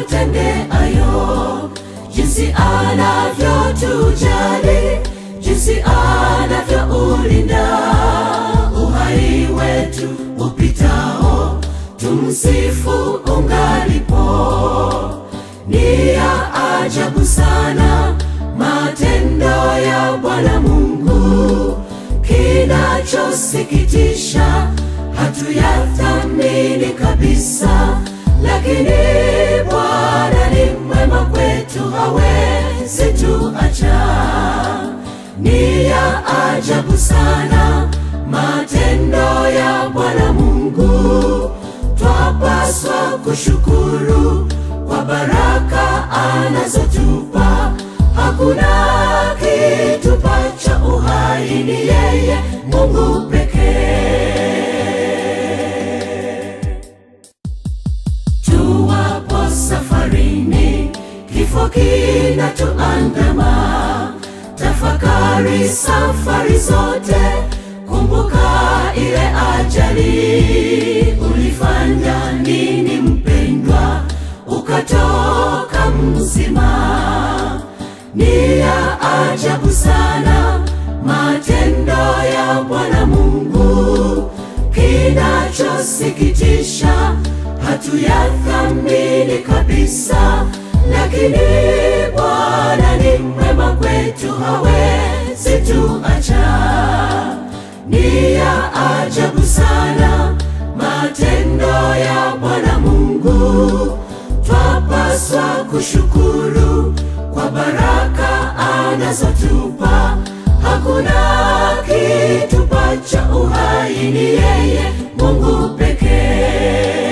atutendeayo, jinsi anavyotujali, jinsi anavyoulinda uhai wetu upitao, tumsifu ungalipo. Ni ya ajabu sana matendo ya Bwana Mungu, kinachosikitisha hatuyathamini kabisa, lakini Bwana ni mwema kwetu, hawezi tuacha. Ni ya ajabu sana matendo ya Bwana Mungu, twapaswa kushukuru kwa baraka anazotupa. Hakuna kitupacha uhai, ni yeye Mungu pekee. Tuwapo safarini, kifo kinatuandama. Tafakari safari zote, kumbuka ile ajali. Ulifanya nini mpendwa, ukatoka mzima? Ni ya ajabu sana matendo ya Bwana Mungu, kinachosikitisha hatuyathamini kabisa, lakini Bwana ni mwema kwetu, hawezi tuacha. Ni ya ajabu sana matendo ya Bwana Mungu, twapaswa kushukuru kwa baraka anazotupa. Hakuna kitupacha uhai, ni yeye Mungu pekee.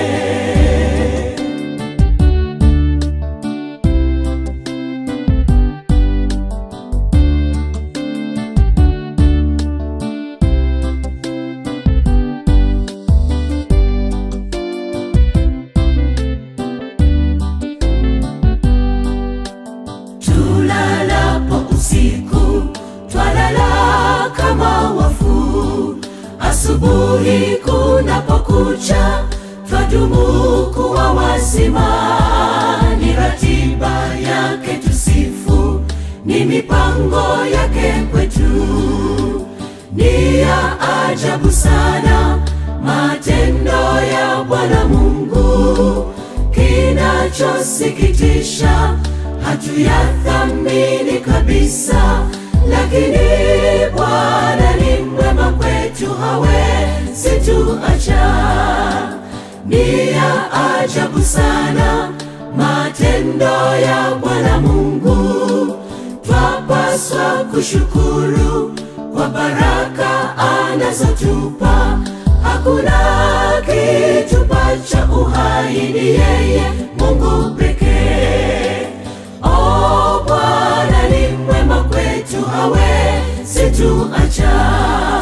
Tulalapo usiku twalala kama wafu, asubuhi kunapokucha twadumu kuwa wazima. Ni ratiba yake tusifu, ni mipango yake kwetu. Ni ya ajabu sana matendo ya Bwana Mungu, kinachosikitisha hatuyathamini kabisa, lakini Bwana ni mwema kwetu, hawezi tuacha. Ni ya ajabu sana matendo ya Bwana Mungu, twapaswa kushukuru kwa baraka anazotupa. Hakuna kitupacha uhai, ni yeye Mungu pekee. O Bwana ni mwema kwetu, hawezi tuacha.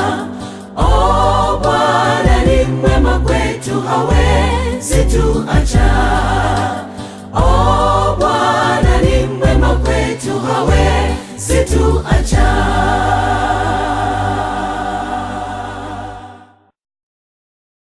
O Bwana ni mwema kwetu, hawezi tuacha. O Bwana ni mwema kwetu, hawezi tuacha.